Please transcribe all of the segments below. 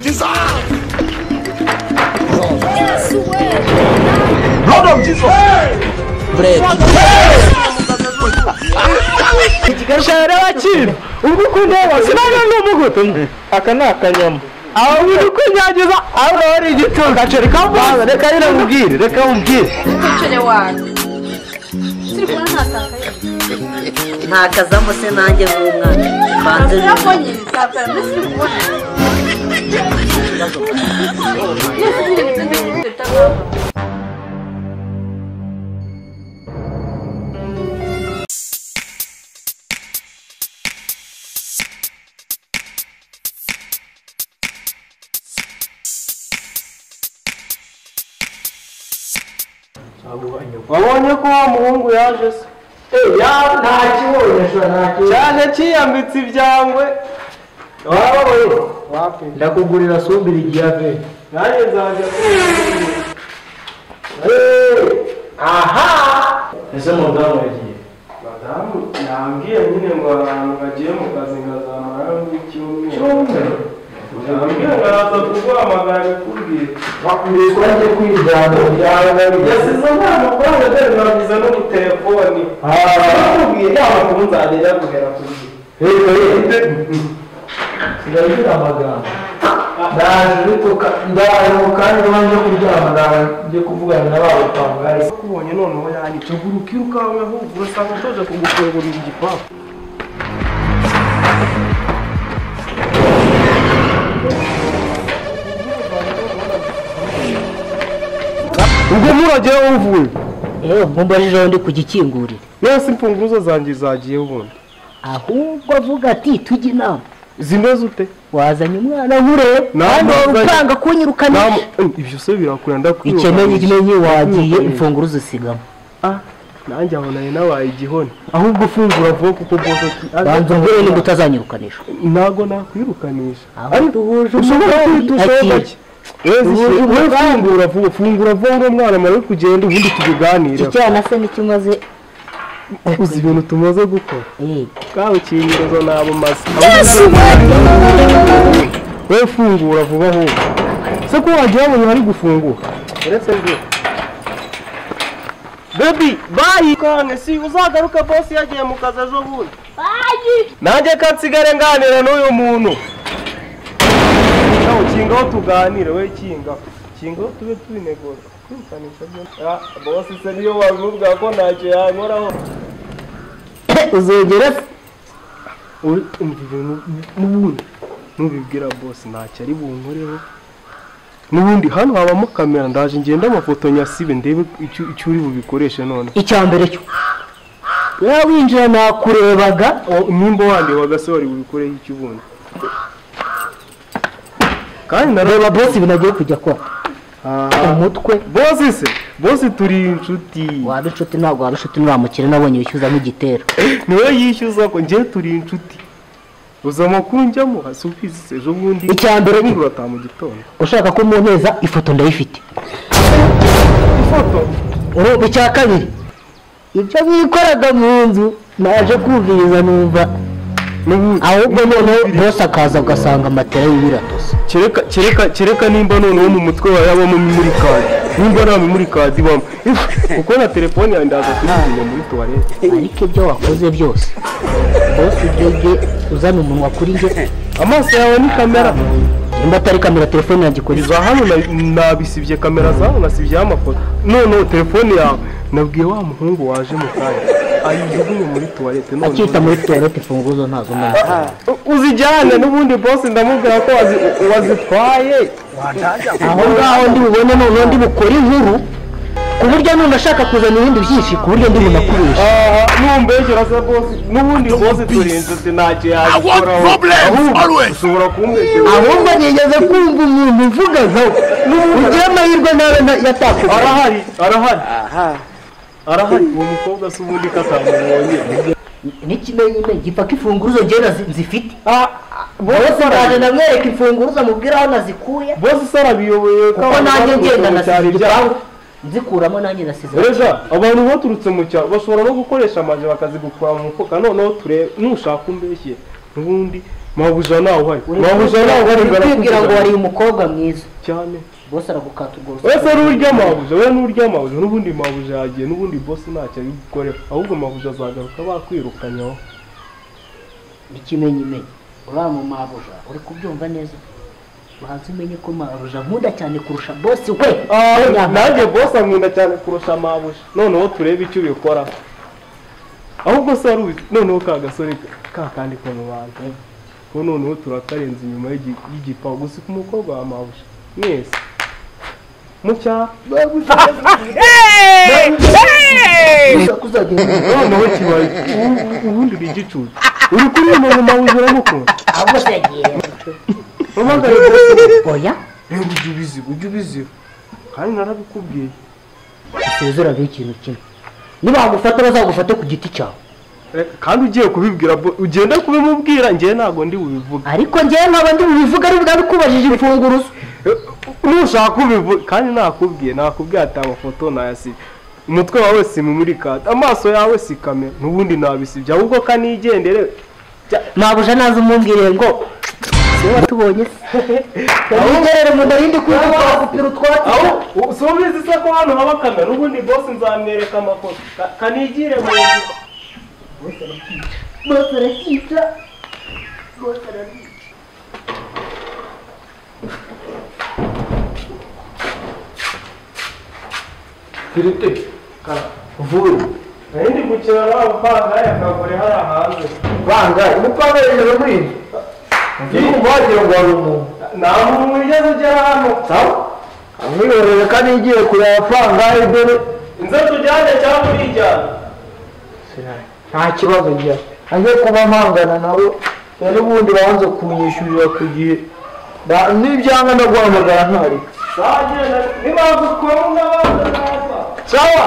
Jesus! Yes, way. Blood of Jesus! shara bakira ubwo ukunda sinabyo ni umugutu aka ni akanyama aho uri kunyagiza aho urabona igituba reka mbaza reka rero mubwire reka mubwire Ntacere wanyu. Turi kumwe ntatakaye. ntakazamo se nanjye nk'umwana mbanze Urabwo nyine nzapfira mbese uri kubona. Yesu nyine nibyo ndikubwira bitagomba. wabonye ko wa muhungu yaje se cyaje cyiyambitse ibyangwe wababonye ndakugurira sumbira igihe ave nanjye nzajya aha ese mudamu yagiye madamu yambwiye nyine ngo abantu bagiye mu kazi nkazamara n'icyumweru cyumweru yambwiye ngo araza kuguhamagara bikubwire bakwiye kuba agiye kwijyana byaba yasize umwana amafaranga dore nagize no mu telefoni bakubwiye yaba kubu nzagenda guhera ku gihe ndagira amagambo ndaje bituka ndaje mu kanya wanje kuryama ndaje njye kuvugana na babo kwa mugari kubonye noneho yanditse gura ukirukanka ahubwo urasanga utoje kugufungurira igipangu ubwo muragera uvuye nkumbarije aho ndi kugikingurira yose imfunguzo zanjye zagiye ubundi ahubwo avuga ati tujye inama zimeze ute wazanye umwana nkureba kandi wari Namuzanye. ukanga kunyirukanisha ibyo se birakura ndakwibuka ikeneye ikimenyi wagiye Mm. imfunguro uzisigamo Ah, nanjye aho nari nabaye igihoni ahubwo ufungura vuba kuko bwose ati banza ubwire niba utazanyirukanisha ntabwo nakwirukanisha aho duhuje ushobora umugambi kwita usohoka ati, ki wowe fungura vuba fungura vuba ngo mwana mara kugenda ubundi tubiganire icyana se ntikimaze uzi ibintu tumaze gukora eh, kawe kinyirozo nabo mazi wowe fungura vuba ahubwo se ko wagiye wabonye bari gufungura uretse njye bebi bayi kange si uzagaruke bosi yagiye mu kazi ejo bundi nanjye ko nsigare nganira n'uyu muntu nawe kingaho tuganire we kingaho kingaho tube tubinegoza kwirukanisha byo Ah, bosi se niyo wabimubwira ko ntacyo yankoraho uzogera se uri umva ibintu n'ubundi nubibwira bose ntacyo ari bunkoreho n'ubundi hano habamo kamera ndaje ngenda amafoto nyasibe ndebe icyo icyo uri bubikoreshe none icya mbere cyo wowe winjira nakurebaga O- nimba wandi wagase wari bubikoreho icyo ubundi kandi reba nareba bosi ibintu agiye kujya akora umutwe bose se bose turi inshuti waba inshuti ntabwo waba inshuti nuramukire nabonye wishyuzamo igitero niwe yishyuza ko njye turi inshuti uza amakuru njyamo hasubize ejo bundi Icya mbere ni- urataha mu gitondo ushaka ko muneza ifoto ndayifite ifoto urumva icya kabiri ibyo bikoraga mu nzu naje kumviriza numva n'ubundi ahubwo noneho bose akaza ugasanga matera y'ibiratose kereka kereka kereka nimba noneho mu mutwe wawe habamo memori kadi nimba nta memori kadi ibamo kuko na telefone yawe ndaza kuyizimya muri tuwarete ariko ibyo wakoze byose bose ibyo bye uzana umunwa kuri njye amaso yawe ni kamera nimba atari kamera telefone yanjye ikora iki? iza hano na- nabisibye kamera za hano nasibyeho amafoto noneho telefone yawe nabwiye wa muhungu waje mu kanya ayijugunye muri tuwarete akita noneho muri tuwarete imfunguzo ntazo mbona uzijyane n'ubundi bose ndamubwira ko wazi- wazitwaye aho ngaho ndi bubone noneho ndi bukore inkuru ku buryo none ashaka kuzana ibindi byinshi ku buryo ndi bunakoresha numbeshyura se bose n'ubundi bose turi inshuti ntacyo yabikoraho problems, always. ushobora kumbeshyura ahubwo nigeze kumva umuntu uvuga nka we ugira amahirwe nawe na- yatakubwiye arahari arahari arahari uwo mukobwa se ubundi ko atamubonye n'ikimenyime gipaka imfunguzo ngera zifite bose bose ndaje ndamwereka imfunguzo mubwira aho nazikuye bose se arabiyoboye ko kuko abantu nanjye baturutse ngenda mu cyaro nasize ibyabo igipangu nzikuramo nanjye nasize ejo abantu baturutse mu cyaro bashobora no gukoresha amaje bakazigukura mu mufuka noneho turebe nushaka umbeshye n'ubundi mabuja nawe uhari mabuja nawe uhari ngo kwibwira ngo wari arakuvugana umukobwa mwiza cyane bose aragukata ubwo wese n'urya mabuja we n'urya mabuja n'ubundi mabuja yagiye n'ubundi bosi ntacyo ari gukorera ahubwo mabuja azagaruka bakwirukanyaho ikimenyimenyi uriya mu mabuja uri kubyumva neza ubanza umenye ko mabuja nkunda cyane kurusha bose we nanjye bosi amwenda cyane kurusha mabuja noneho turebe icyo ubikora ahubwo se wari ubi- noneho ka gasore ka kandi ko mu bantu ko noneho turakarenza inyuma y'igi- y'igipangu gusa ku mukobwa wa mabuja mwese mucyaha noneho kibaye ubu- ubundi uri igicucu uri kuririmba mu mabuja uramukunda ahubwo se yagiye ubagare bosi oya reba ujya ubiziba ujya ubiziba kandi narabikubwiye usezeraho ikintu kimwe nibagufata bazagufate ku giti cyawe kandi ugiye kubibwira bo- ugenda kubimubwira njyewe ntabwo ndi bubivuga ariko njyewe nkaba ndi bubivuga ari bwa bikubajije imfunguruzo nushaka kubivuga kandi nakubwiye nakubwiye ati amafoto nayasiba umutwe wawe si mumurikata amaso yawe si kamera n'ubundi nabisibye ahubwo kanigendere mabuja naza umumbwiriye ngo siwe watubonye se ntigerere mu ndarindi kwiga twakupira utwatsi aho si ubizi se ko hano haba kamera n'ubundi bose nzamwereka amafoto Ka- kanigire mu nzu bose arakica Filite vuba ndi gukina nawe upangaye akagore hariya hanze bangaye umupanga hejuru muri inzu iyo umuhagira ngo hari umuntu nta muntu wigeze ugera hano sawa amwiroreye kandi igiye kureba abapangaye dore inze tujyane cyangwa urijyana nta kibazo ngira ajye kuba mpangana nawe yari ubundi banze kunyishyurira ku gihe Na- nibyanga ndaguhamagara ntareka bagenda ntibagukunda bazaza sawa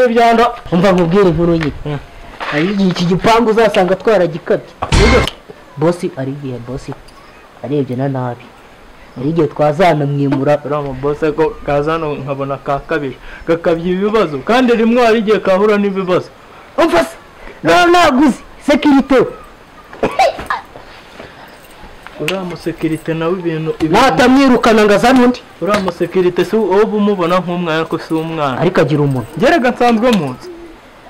byondo umva nkubwire inkuru nyine hari igihe iki gipangu uzasanga twaragikabye bosi ari igihe bosi arebye na nabi hari igihe twazanamwimura uriya mabose ko kaza hano nkabona kakabije gakabye ibibazo kandi rimwe hari igihe kahura n'ibibazo umva se nawe naguze sekirite we uriya musekirite nawe ibintu ibintu- natamwirukana ngo azane undi uriya musekirite si wowe uba umubona nk'umwana ariko si umwana ariko agira umuntu gerega nsanzwe mu nzu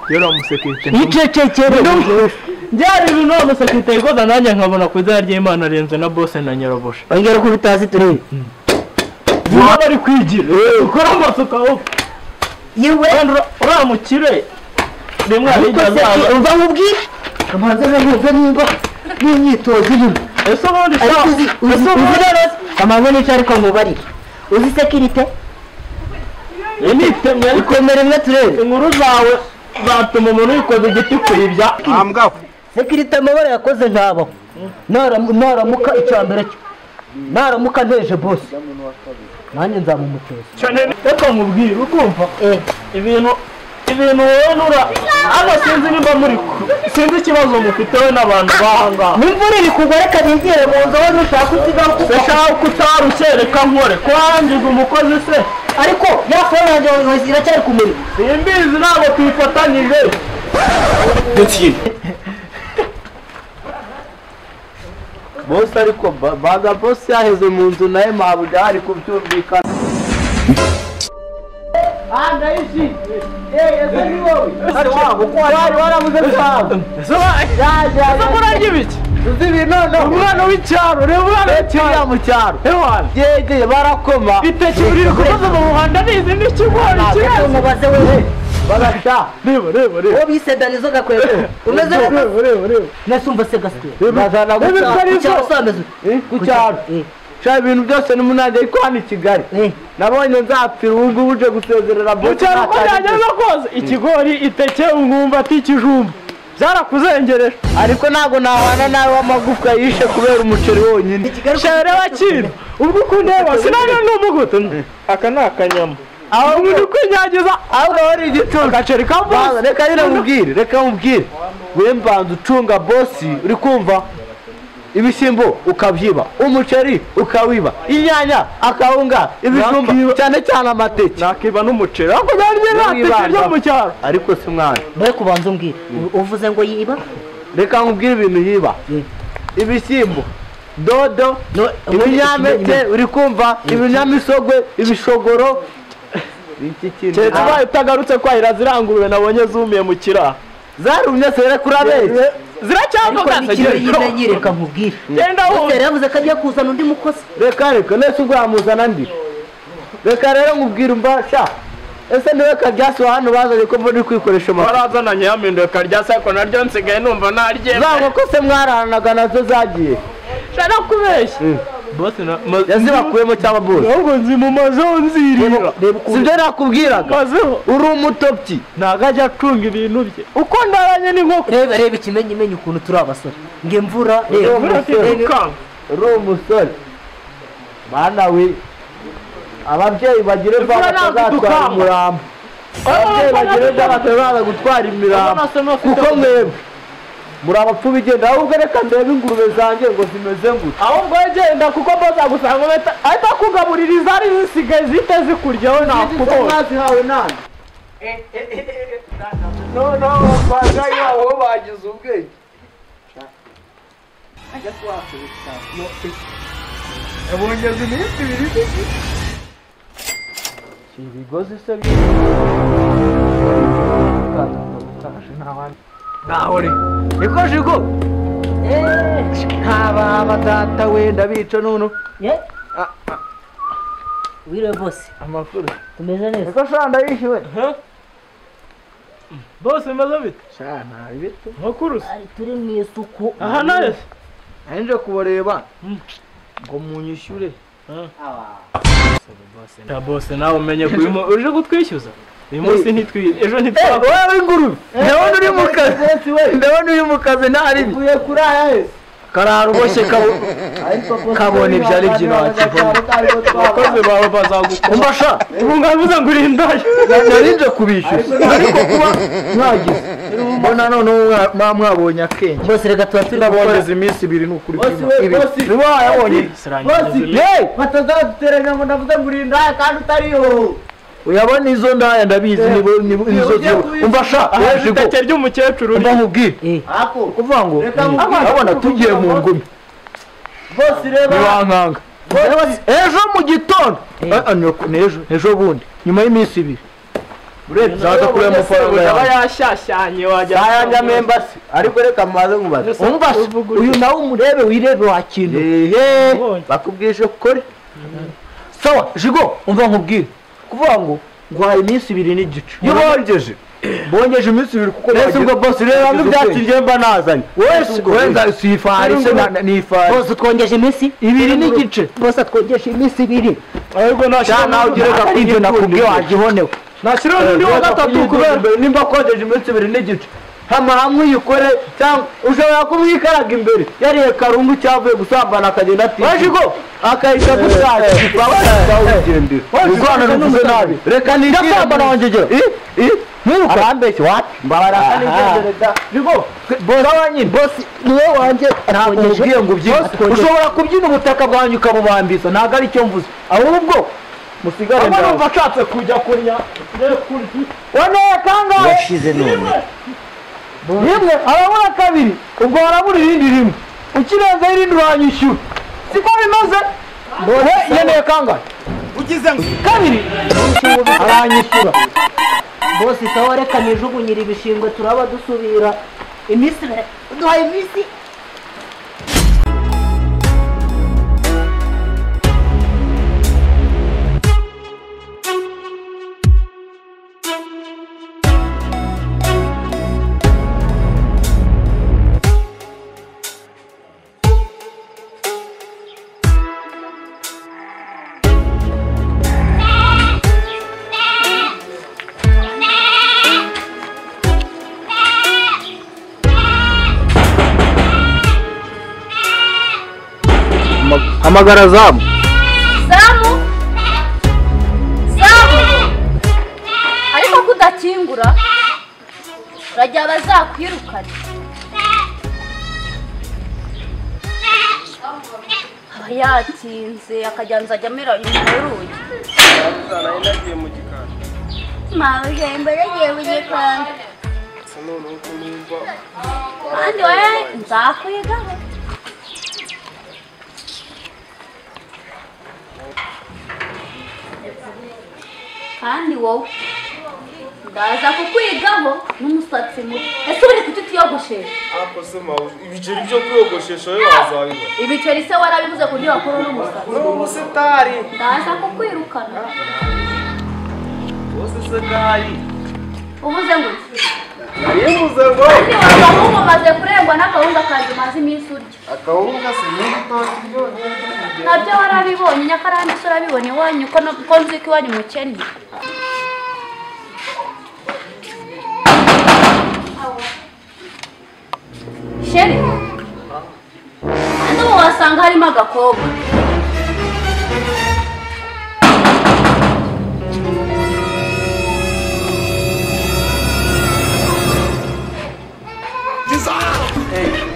uriya musekirite icecekere byari ibintu uriya musekirite yikoza nanjye nkabona ku izina ry'imana arenze na bose na nyirabuja ongera uko ubitazi turebe niba bari kwigira ukora amasuka wowe yewe uriya mukire rimwe hari igihe azaza umva nkubwire kamanzi nkumva nimba n'imyitozo irimo ese ubundi se ariko uzi uzi uzi rero kamanzi nicyo ariko nkubarire uzi sekirite iyi ni itemye ariko komera imwe turebe inkuru zawe zatuma umuntu yikoza igiti kuyibya sekirite amabara yakoze ntabaho Naram- naramuka icya mbere cyo naramuka nteje bose nanjye nzamumutoza cyane reka nkubwire ukumva eh ibintu ibintu wowe nura hano sinzi nimba muri ku- sinzi ikibazo mufite we n'abantu bahangaha n'imvura iri kugwa reka nigere mu nzu aho nushaka usigaho kuko ndashaka ko utarukereka nkore kurangiza umukozi se ariko ya fone yanjye wawe iracyari ku muriro iyi mbizi ntabwo tuyifatanyije bose ariko ba- baga bose yaheze mu nzu nawe mabuja hari kubyumvikana kurarya ibiki umwana w'icyaro reba umwana w'icyaro mu cyaro ewana yegeye barakoma itekeye iri kubaza mu muhanda nizi n'ikigori ariko kibazo mubaze wewe bagata reba reba reba uwo bise danizo gakwego umeze neza nese umva se gasigaye bazana guca ku cyaro Eh, sha ibintu byose n'umunange ariko hano i kigali eh. nabonye nzapfira ubu ngubu uje gusezerera mu cyaro uko byageze byageze kose ikigori iteke ungumva ati ikijumba byarakuzengereje ariko ntabwo nahana nawe w'amagufwa yishe kubera umuceri wonyine shere bakira ubwo ukundeba sinajya n'umugutu aka ni akanyama aho uri kwinyagiza aho urabona igitutu gaceri ka Bana, bose reka nyine mubwire reka mubwire we mbanza ucunga bosi uri kumva ibishyimbo ukabyiba umuceri ukawiba inyanya akawunga ibijumba Nakiba- cyane cyane amateke nakiba n'umuceri ariko nanjye nta teke ryo mu cyaro ariko si mwana mbe kubanza umbwire uvuze ngo yiba reka nkubwire ibintu yiba ibishyimbo dodo No, ibinyampeke uri kumva ibinyamisogwe ibishogoro iki kintu keretse ubaye utagarutse kwahira ziriya ngurube nabonye zumiye mu kiraha zarumye sere kuri abezi ariko ziracyavuga n'ikintu yibanye reka nkubwire genda Butera wumva yavuze ko agiye kuzana undi mukozi reka reka nese ubwo yamuzana ndi reka rero nkubwira umva sha ese niwe karyasi wa hano bazanye ko muri kwikoresha amafaranga warazananye yaminduye karya sako naryo nsigaye numva narye za nkoko se mwararanaga nazo zagiye shana kubeshya yazibakuyemo cyangwa bose ahubwo nzi mu mazeho nzirira sibyo nakubwiraga mazeho uri umutopyi ntago ajya acunga ibintu bye uko ndaranye n'inkoko reba reba ikimenyimenyi ukuntu turi abasore ngo imvura reba Imvura reba- uri umusore bana we ababyeyi bagira ejo Imvura ntabwo batazatwara idukanga. umurambo ababyeyi bagira ejo batazaza gutwara imirambo kuko mwebwe muri abapfu bigenda ahubwo reka ndebe ingurube zanjye ngo zimeze gute ahubwo wegenda kuko mbaza gusanga ahita akugaburira izari zisigaye zite zikurya we kuko nakubonye mwazihawe nani noneho abapfakayi babo bo bagize ubwenge bongeza iminsi ibiri ibigozi se ntahore niko jigo ntababa data wenda bica nunu Ye? wiriwe bose amakuru tumeze neza niko shana ndayishyuwe bose meze bite shana bitu nkokurusa Ari, turi mu isuku aha nawe se nje kubareba ngo munyishyure ya bose nawe umenye ko uyu mu- uje kutwishyuza uyu munsi ntitwi ejo ntitwakora wowe ingurube ndabona uri mu kazi ndabona uri mu kazi nta ribi uvuye kuri aya he karara uboshye kabo kabona ibyari by'ibanze abakozi bawe bazagukora umbasha ubu ngavuze ngo urindaye nari nje kubishyuza ariko kuba mwagize mbona noneho mwa- mwa- mwabonye akenge bose reka tuba turi naboneza iminsi ibiri ni ukuri kw'imana. bosi. niba wayabonye sirangiza yewe batazaduteranya ngo ndavuze ngo uri indaya kandi utariho uyabona izo ndaya ndabizi nibo- nibo- nizo ugiye zibo kubishyura. umbasha aha yeje go iteke ry'umukecuru mba nkubwire Eh, ako kuvuga ngo Reka mm, nkubwire. urabona tugiye mu ngumi bose reba ntiwankanga ejo mu gitondo Ah, ah, ni uku- ni ejo ejo bundi nyuma y'iminsi ibiri urebye zaza kureba amafaranga aba yawe yashashyanye wajya ayanyamo embasi ariko reka mbaze nkubaze umbase uyu nawe umurebe wirebe wakintu ehe bakubwije ukore sawa jigo umva nkubwire kuvuga ngo nguhaye iminsi ibiri n'igice iyo bongeje bongeje iminsi ibiri kuko ese ubwo bose rero hamwe byakiriye mba nazanye wese wenda si ifari se na- na- ni ifari bose utwongeje iminsi ibiri n'igice bose atwongeje iminsi ibiri ahubwo cyane nawe ugereka Ari ibyo kuri ibyo nakubwiye nakubwiye wagihonewe nashyiraho n'undi wa gatatu kubera nimba akojeje iminsi ibiri n'igice hama hamwe uyikore cyangwa ushobora kumwikaraga imbere yariye karungu cyavuye gusambana akagenda ati wajigo akahita gushaka urwana ruvuze nabi reka nigirasambana wanjye gera ntiruka arambeshye wati mbabaraka n'igendere da jigo bora wanyine bosi niwe wanjye atwongeje ngo byinshi ushobora kubyina ubutaka bwanjye ukabubambiza ntabwo ari cyo mvuze ahubwo musigare aba ndawe numva ashatse kujya kunya waneye kangahe yashize none rimwe harabura kabiri ubwo harabura irindi rimwe ukirenza irindi uranyishyura siko bimeze bohe yeneye kangahe ugize kabiri aranyishyura bose sawa reka nijugunyire ibishingwe turaba dusubira iminsi ibiri uduhaye iminsi hamagara zamu Zamu! Zamu! ariko ko udakingura urajya bazakwirukana akava yatinze akajya nzajya amera inyuma y'urugi nari nagiye mu gikari mabuja imbere agiye mu gikanda gusa noneho ko numva kandi wowe nzakwigaho kandi wowe ndaza kukwigaho n'umusatsi muto ese ubure kuki utiyogoshesha ariko se mawe ibiceri byo kwiyogoshesha wowe wazabiba ibiceri se warabivuze ku buryo bakuru n'umusatsi ni ubusitari ndaza kukwirukana bose se gahari ubuze ngo iki? naribuze ngo Kandi waba nk'umaze kurengwa n'akawunga kanjye umaze iminsi urya akawunga se niba utashye byonyine nabyo warabibonye nyakarani se urabibona iwanyu ko no- ko nzi ko iwanyu mukennye sheri hano ubu wasanga harimo agakobwa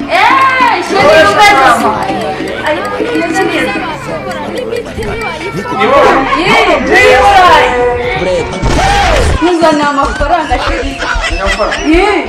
eee sheri ubeze ariko bimeze neza nkuzaniye amafaranga sheri Yeee.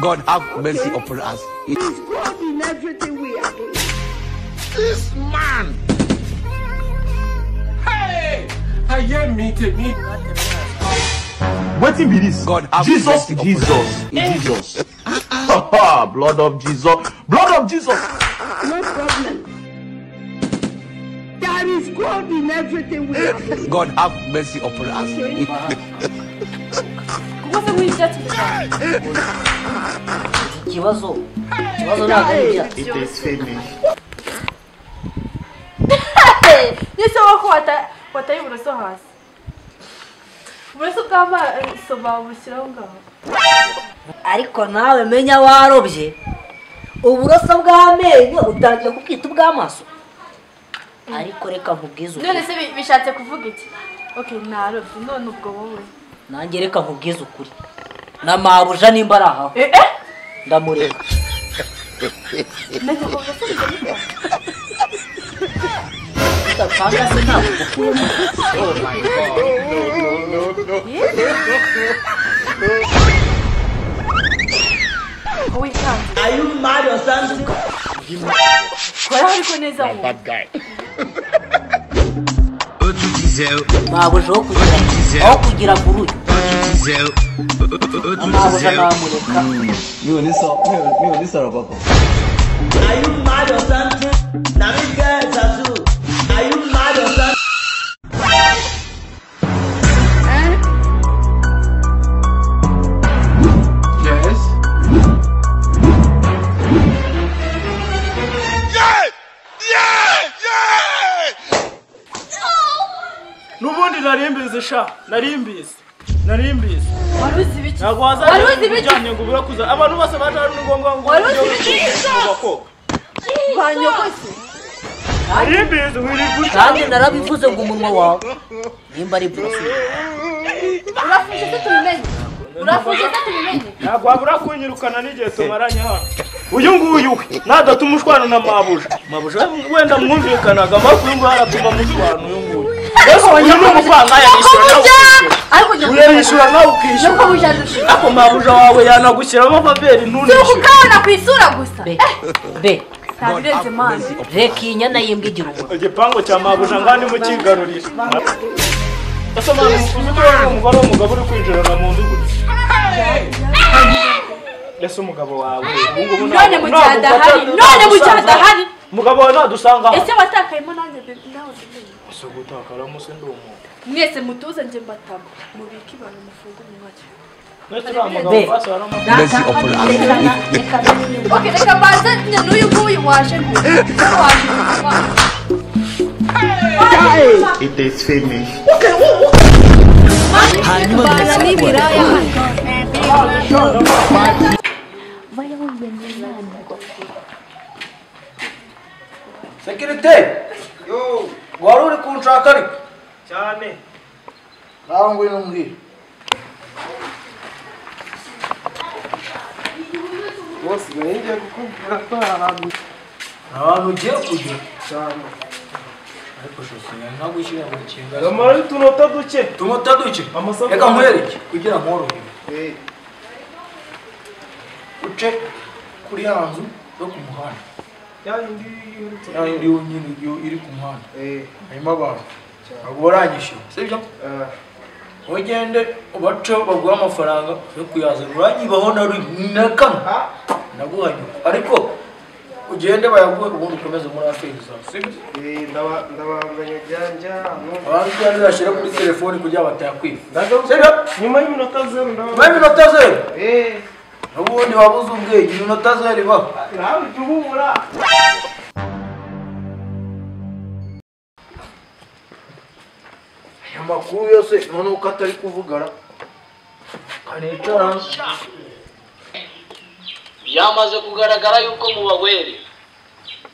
God have mercy upon us. This man. Hey, I am meeting me. Waiting be this. God have Jesus, mercy Jesus, Jesus. Blood of Jesus. Blood of Jesus. God have mercy upon us. Kuba se nk'ibyatsi gusa ikibazo ikibazo ntabwo ari ibyatsi Nise wako wata wataye uburoso hasi. Uburoso bw'amaso babushyiraho ngaho. ariko nawe menya warobye uburoso bw'amenyo utangiye kubwita ubw'amaso ariko reka nkubwize ukuri None se bi- bishatse kuvuga iki? Okay, narobye none ubwo wowe. nanjye reka nkubwize ukuri na mabuja nimba ari ahawe Eh eh. ndamureka Nake uburoso bw'amaso. udapanga se ntabwo ugukuyemo Wowe kandi. Are you mad or something? Kora ariko neza wowe. Outro diesel, mabuja aho kugira aho kugira ngo uruye outro diesel, na mabuja ndamureka n'ubundi nari mbizi sha nari mbizi nari mbizi Wari uzi ibiki? ntabwo Wari uzi wazaje ibiki? ujyanye ngo ubure kuza abantu bose baje hano ni ngombwa ngo Wari uzi ibiki? ngo bakoga wanyogose kandi narabivuze ngo umunwa wawe nimba ari burasi urafuje se tubimenye urafuje se tubimenye ntabwo wabura kunyirukana n'igihe tumaranye hano uyu nguyu we nadatuma umushwana na mabuja mabuja wenda mwumvikanaga amakuru ngo haratuma mushwana uyu nguyu mbese uyu ni umuvangaye yishyura nawe ukishyura ariko njye uyu yishyura nawe ukishyura nuko bujarusha ariko mabuja wawe yanagushyiramo amabere si ntunishyure ukukabona ku isura gusa be eh be ntabirenze mani reka iyi nyana y'imbwa igira umunwa igipangu cya mabuja ngandi mukigarurira ese mwana umugore umugore w'umugabo uri kwinjirana mu nzu gutya ese umugabo wawe ubu ngubu ntabwo- none mu gihe ntabwo adahari ufata- none mu ntabwo gihe usanga- adahari umugabo wawe nadusanga aho ese watakayemo nanjye bebe nawe tubimenye si ugutakaramo se ndi umuntu mwese mutuze njye mbatama mubike ibanga mufungure umwanya ndetse uriya mugabo basi waramaze Ok, reka mbanze njye n'uyu nguyu waje ngo waje ngo- sekirite wari uri kunshaka ariko cyane nawe ngwino umbwire bose ngiye kukubwira ko hari ahantu nta hantu ugiye kujya cyane ariko shusho nka wishyura buri kintu amara utunota duke tumuta duke Amasaku- reka nkwereke kugira ngo woroherwe uce kuri ya nzu yo ku muhanda ya yindi y'urutse ya yindi yonyine yo- iri ku muhanda eh harimo abantu ntabwo baranyishyura sibyo eh ugende ubace baguha amafaranga yo kuyazana uranyibaho na rimwe na kamwe naguhanyura ariko ugende bayaguhe ubundi ukomeze muri aferiza sibyo eh, ndaba- ndabanganya janja no- abantu kandi bashyira kuri telefoni kugira ngo batakwiba ndagaruka sibyo nyuma y'iminota zeru ndaba nyuma y'iminota zeru eh n'ubundi wabuze ubwenge iminota zeru ibaho nawe jya uhumura aya makuru yose noneho ko atari kuvugana kanicara byamaze kugaragara yuko mu bagwere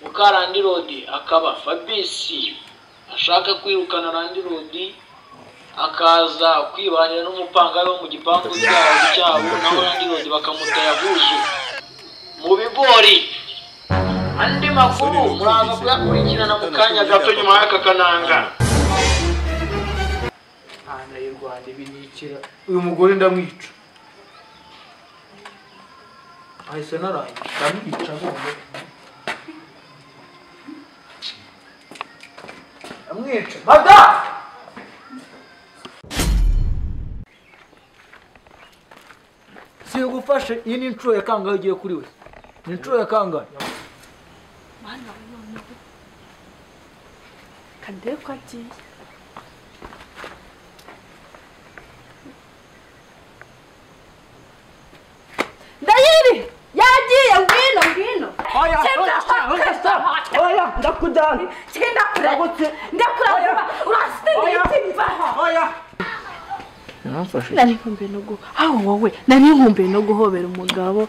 mukarandirodi akaba fabisi ashaka kwirukana randirodi akaza kwibanira n'umupanga wo mu gipangu cyabo cyabo naho randirodi bakamutera buzu mu bigori andi makuru muraza kuyakurikirana mu kanya gato nyuma y'aka kananga hana y'u rwanda ibinikira uyu mugore ndamwica ahise narangiye ndamwica none ndamwica madamu sigufashe iyi ni inshuro ya kangahe ugiye kuri we ni inshuro ya kangahe Mana we noneho kandebe ko agiye ndahiri yagiye ngwino ngwino ndakujyana genda kure ndakuravuba urasitiriye itimba nari nkumbuye no gu- aho wowe nari nkumbuye no guhobera umugabo